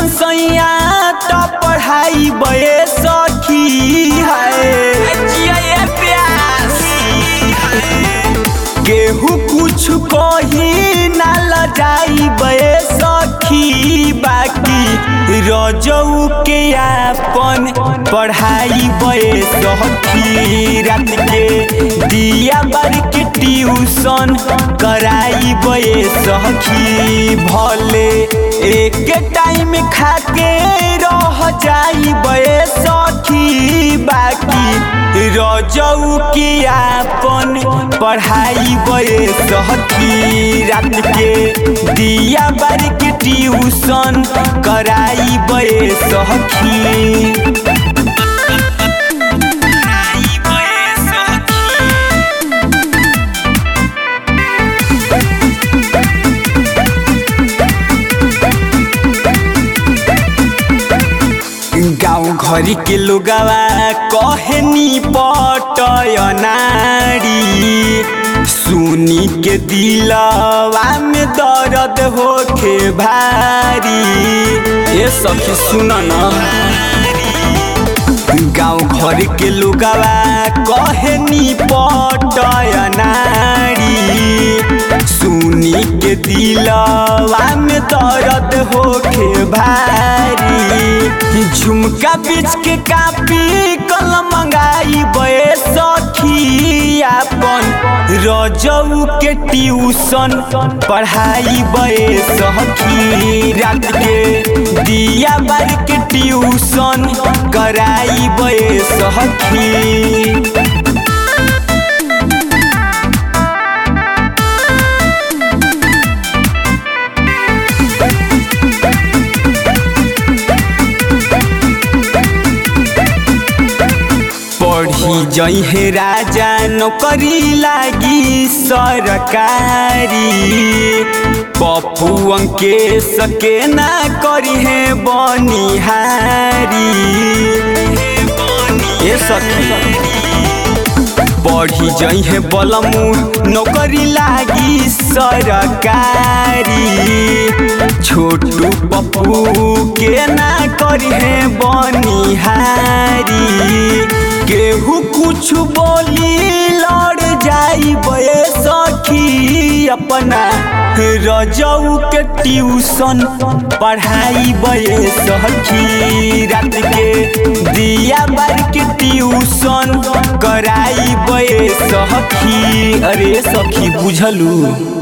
जैसन सैया तो पढ़ाई बे सखी है केहू कुछ कही ना लजाई बे सखी बाकी रजऊ के आपन पढ़ाई बे सखी रात के दिया बार के ट्यूशन कराई बे सखी भले एक टाइम खाके रह जाई बे सखी बाकी रजऊ के आपन पढ़ाई बे सखी रात के दिया बार के ट्यूशन कराई बे सखी गाँव घर के लोगवा कहनी पटय नारी सुनी के दिलवा में दर्द होखे भारी ए सखी सुन न गाँव घर के लोगवा कहनी पटय नारी सुनी के दिलवा में दर्द होखे भारी झुमका बीच के कापी कलम मंगाई बे सखी आपन रजऊ के ट्यूशन पढ़ाई बे सखी रात के दिया बार के ट्यूशन कराई बे सखी पढ़ी जहे राजा नौकरी लागी सरकारी पप्पू अंके सके ना करी है बनिहारी ए सखी पढ़ी जहे बलमू नौकरी लागी सरकारी छोटू पप्पू के ना करी है बनिहारी केहू कुछ बोली लड़ जाई बे सखी अपना रजऊ के ट्यूशन पढ़ाई बे सखी रात के दिया बार के ट्यूशन कराई बे सखी अरे सखी बुझलू